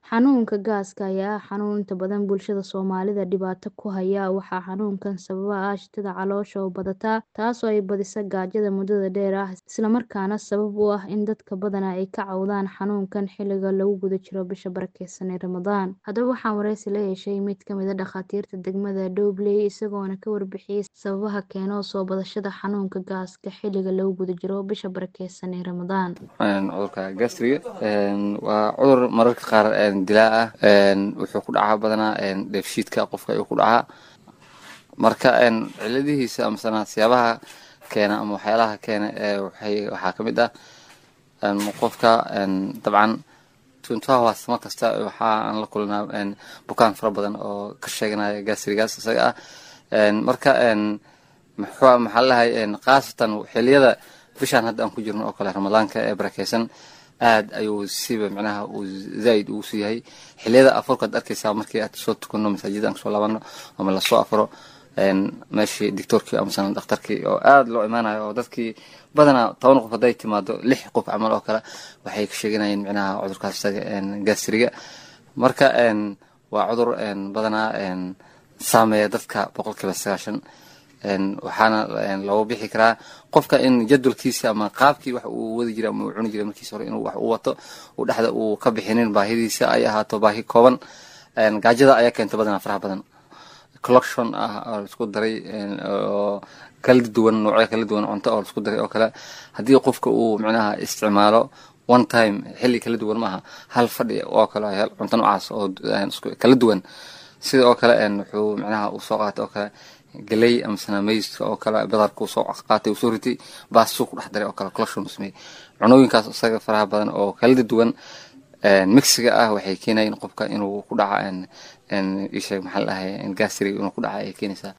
Xanuunka gaaska ayaa ah xanuun inta badan bulshada Soomaalida dhibaato ku haya. Waxaa xanuunkan sababa aashitada caloosha oo badata, taasoo ay badiso gaajada muddada dheer ah, isla markaana sabab u ah in dadka badanaa ay ka cawdaan xanuunkan xilliga lagu guda jiro bisha barakeysan ee Ramadaan. Haddaba waxaan wareysi la yeeshay mid ka mid ah dhakhaatiirta degmada Dowley, isagoona ka warbixiyay sababaha keena soo badashada xanuunka gaaska xilliga lagu guda jiro bisha barakeysan ee Ramadaan. Cudurka gastriga waa cudur mararka qaar dilaa ah wuxuu ku dhacaa badanaa dheefshiidka qofka ayuu ku dhacaa marka ciladihiisa amasana siyaabaha keena ama waxyaalaha keena waxaa kamid ah qofka dabcan twenty hours mar kasta waxaan la kulnaa bukaan fara badan oo ka sheeganaya gastrigaas isaga ah marka maxaa lalahay khaasatan xiliyada bishaan hadda aan ku jirno oo kale ramadaanka ee barakeysan aad ayuu siba micnaha uu zaaid ugu sii yahay xiliyada afurkaad arkeysaa markii aad soo tukano masaajida aan kasoo laabano ama lasoo afuro meeshii doctoorkii amasana dhakhtarkii oo aad loo imaanayo oo dadkii badanaa toban qof hadday timaado lix qof camal oo kale waxay ka sheeganayeen micnaha cudurkaas isaga gastriga marka waa cudur badanaa saameeya dadka boqolkiiba sagaashan waxaana looga bixi karaa qofka in jadwalkiisa ama qaabkii wax uu wadi jiray ama uu cuni jiray markiisa hore inuu wax u wato uu dhexda uu ka bixinin baahidiisa ay ahaato baahi kooban gaajada ayaa keenta badanaa faraha badan collection ah oo laisku daray oo kala duwan noocyo kala duwan cunto oo laisku daray oo kale haddii qofka uu micnaha isticmaalo one time xilli kala duwan maaha hal fadhi oo kale cunto noocaas oo kala duwan sida oo kale wuxuu micnaha uu soo qaatay oo kale galey amasana mayska oo kale badarka uu soo qaatay uu soo ritay baasuu ku dhex daray oo kale collection uu sameeyey cunooyinkaas isaga faraha badan oo kala duwan mixiga ah waxay keenayeen qofka inuu ku dhaca isheeg maxaa la dhahay gastriga inuu ku dhaca ay keenaysaa